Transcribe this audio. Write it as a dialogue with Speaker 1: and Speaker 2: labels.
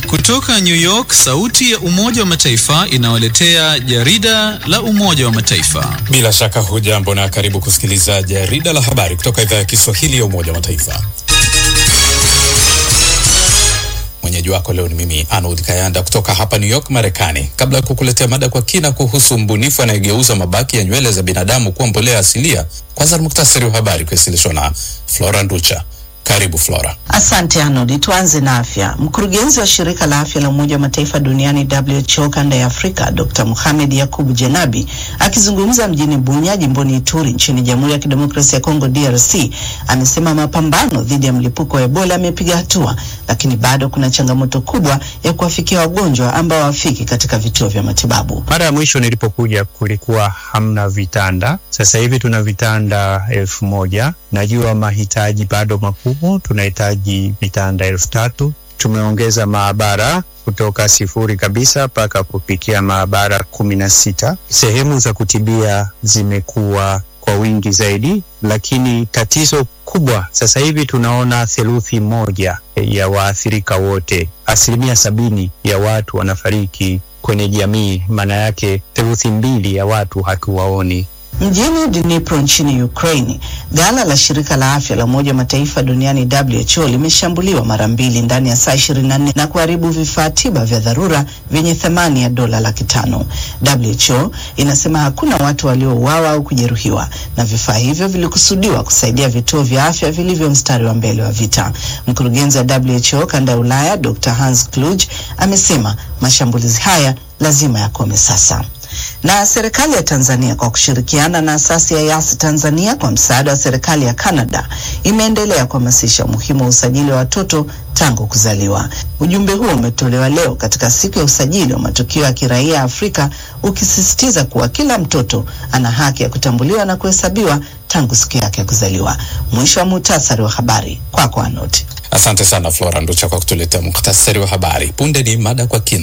Speaker 1: Kutoka New York, sauti ya Umoja wa Mataifa inawaletea jarida la Umoja wa Mataifa.
Speaker 2: Bila shaka hujambo na karibu kusikiliza jarida la habari kutoka idhaa ya Kiswahili ya Umoja wa Mataifa. Mwenyeji wako leo ni mimi Arnold Kayanda kutoka hapa New York, Marekani. Kabla ya kukuletea mada kwa kina kuhusu mbunifu anayegeuza mabaki ya nywele za binadamu kuwa mbolea asilia, kwanza ni muktasari wa habari kuwasilishwa na Flora Nducha. Karibu Flora.
Speaker 3: Asante Arnold. Tuanze na afya. Mkurugenzi wa shirika la afya la Umoja wa Mataifa duniani WHO kanda ya Afrika, Dr. Mohamed Yakubu Janabi akizungumza mjini Bunya, jimboni Ituri, nchini Jamhuri ya Kidemokrasia ya Kongo DRC, amesema mapambano dhidi ya mlipuko wa Ebola yamepiga hatua, lakini bado kuna changamoto kubwa ya kuwafikia wagonjwa ambao hawafiki katika vituo vya matibabu.
Speaker 4: Mara ya mwisho nilipokuja kulikuwa hamna vitanda, sasa hivi tuna vitanda elfu moja. Najua mahitaji bado makubwa, tunahitaji vitanda elfu tatu. Tumeongeza maabara kutoka sifuri kabisa mpaka kufikia maabara kumi na sita. Sehemu za kutibia zimekuwa kwa wingi zaidi, lakini tatizo kubwa sasa hivi tunaona theluthi moja ya waathirika wote, asilimia sabini ya watu wanafariki kwenye jamii. Maana yake theluthi mbili ya watu hatuwaoni.
Speaker 3: Mjini Dnipro nchini Ukraini, ghala la shirika la afya la Umoja wa Mataifa duniani WHO limeshambuliwa mara mbili ndani ya saa 24 na kuharibu vifaa tiba vya dharura vyenye thamani ya dola laki tano. WHO inasema hakuna watu waliouawa au kujeruhiwa na vifaa hivyo vilikusudiwa kusaidia vituo vya afya vilivyo mstari wa mbele wa vita. Mkurugenzi wa WHO kanda ya Ulaya Dr. Hans Kluge amesema mashambulizi haya lazima yakome sasa na serikali ya Tanzania kwa kushirikiana na asasi ya Yasi Tanzania kwa msaada wa serikali ya Canada imeendelea kuhamasisha umuhimu wa usajili wa watoto tangu kuzaliwa. Ujumbe huo umetolewa leo katika siku ya usajili wa matukio ya kiraia Afrika, ukisisitiza kuwa kila mtoto ana haki ya kutambuliwa na kuhesabiwa tangu siku yake ya kuzaliwa. Mwisho wa muhtasari wa habari kwako, Anoti.
Speaker 2: Asante sana Flora Nducha kwa kutuletea muhtasari wa habari. Punde ni mada kwa kina.